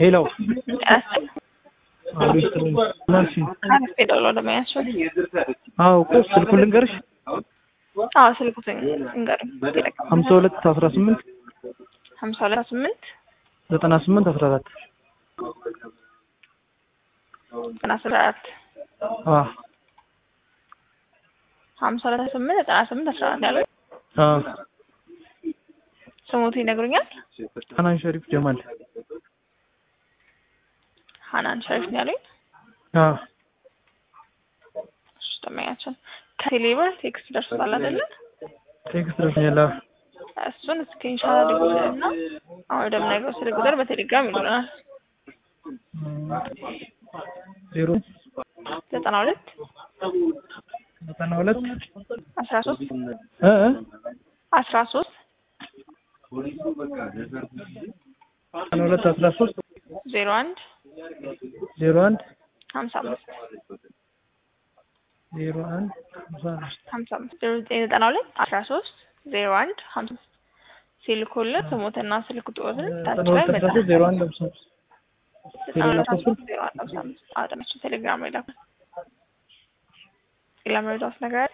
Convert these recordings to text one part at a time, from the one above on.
ሄሎ ያስጠ አቤት መልሲ ካረፍ ሄደው ለማያቸው አዎ እኮ ስልኩን ልንገርሽ አዎ ስልኩትን እንገር ሀምሳ ሁለት አስራ ስምንት ሀምሳ ሁለት ስምንት ዘጠና ስምንት አስራ አራት ዘጠና አስራ አራት አዎ ሀምሳ ሁለት ስምንት ዘጠና ስምንት አስራ አራት ያለው አዎ ስሙት ይነግሩኛል። ሀናን ሸሪፍ ጀማል ሀናን ሸሪፍ ነው ያሉኝ። አዎ እሺ ተመያቸው ከቴሌብር ቴክስት ደርሶታል አይደለ? ቴክስት ደርሶኛል። አዎ እሱን ስክሪንሻት አድርጉትና አሁን ወደምነግረው ስልክ ቁጥር በቴሌግራም ይሉናል። ዜሮ ዘጠና ሁለት ዘጠና ሁለት አስራ ሶስት እ እ አስራ ሶስት ዘጠና ሁለት አስራ ሶስት ዜሮ አንድ ዜሮ አንድ ሀምሳ አምስት ዜሮ አንድ ሀምሳ አምስት ሀምሳ አምስት ዜሮ ዘጠኝ ዘጠና ሁለት አስራ ሶስት ዜሮ አንድ ሀምሳ አምስት ሲልኩልን ስሙትና ስልክ ቁጥርን ታች ዘጠና ላይ ሁለት አስራ መጻፍ ሶስት ዜሮ አንድ ሀምሳ አምስት ዘጠና ሁለት ሀምሳ አምስት ዜሮ አንድ ሀምሳ አምስት አጠናቸው ቴሌግራም ላይ ላኩ። ሌላ መረጃዎች ነገር አለ?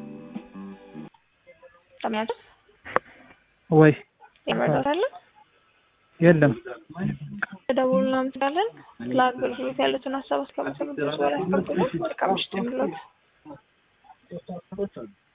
ለምያቸው ወይ የመረዳት አለ የለም ደውሉ እናመሰግናለን። ስለ አገልግሎት ያሉትን ሀሳብ እስከመሰረት ድረስ ወደ አስቀምጡልን። መልካም ምሽት ይሁንልዎት።